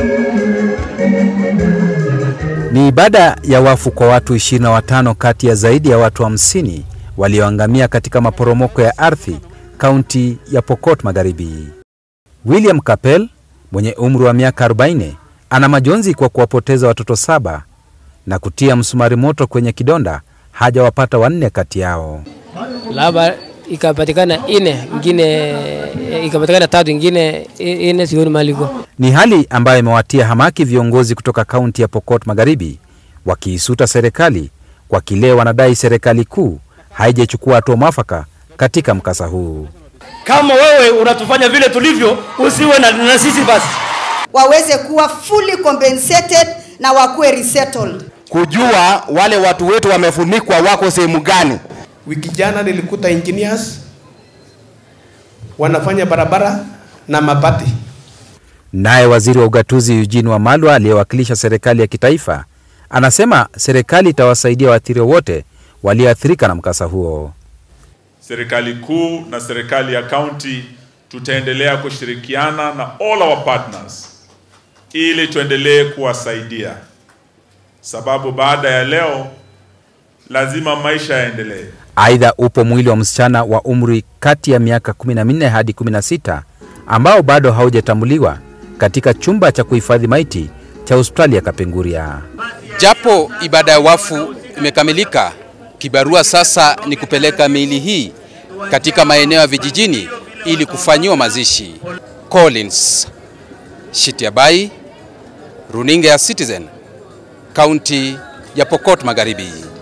Ni ibada ya wafu kwa watu 25 kati ya zaidi ya watu 50 walioangamia katika maporomoko ya ardhi kaunti ya Pokot Magharibi. William Kapel mwenye umri wa miaka 40 ana majonzi kwa kuwapoteza watoto saba na kutia msumari moto kwenye kidonda hajawapata wanne kati yao. Labda ikapatikana ine ingine ikapatikana tatu ingine ine sioni maliko. Ni hali ambayo imewatia hamaki viongozi kutoka kaunti ya Pokot Magharibi wakiisuta serikali kwa kile wanadai serikali kuu haijachukua hatua mwafaka katika mkasa huu. Kama wewe unatufanya vile tulivyo, usiwe na, na sisi basi. waweze kuwa fully compensated na wakuwe resettled. kujua wale watu wetu wamefunikwa wako sehemu gani. Wiki jana nilikuta engineers wanafanya barabara na mabati. Naye waziri wa ugatuzi Eugene Wamalwa aliyewakilisha serikali ya kitaifa anasema serikali itawasaidia waathiriwa wote walioathirika na mkasa huo. serikali kuu na serikali ya kaunti tutaendelea kushirikiana na all our partners ili tuendelee kuwasaidia, sababu baada ya leo lazima maisha yaendelee. Aidha, upo mwili wa msichana wa umri kati ya miaka 14 hadi 16 ambao bado haujatambuliwa katika chumba cha kuhifadhi maiti cha hospitali ya Kapenguria. Japo ibada ya wafu imekamilika, kibarua sasa ni kupeleka miili hii katika maeneo ya vijijini ili kufanyiwa mazishi. Collins Shitiabai, runinga ya Citizen, kaunti ya Pokot Magharibi.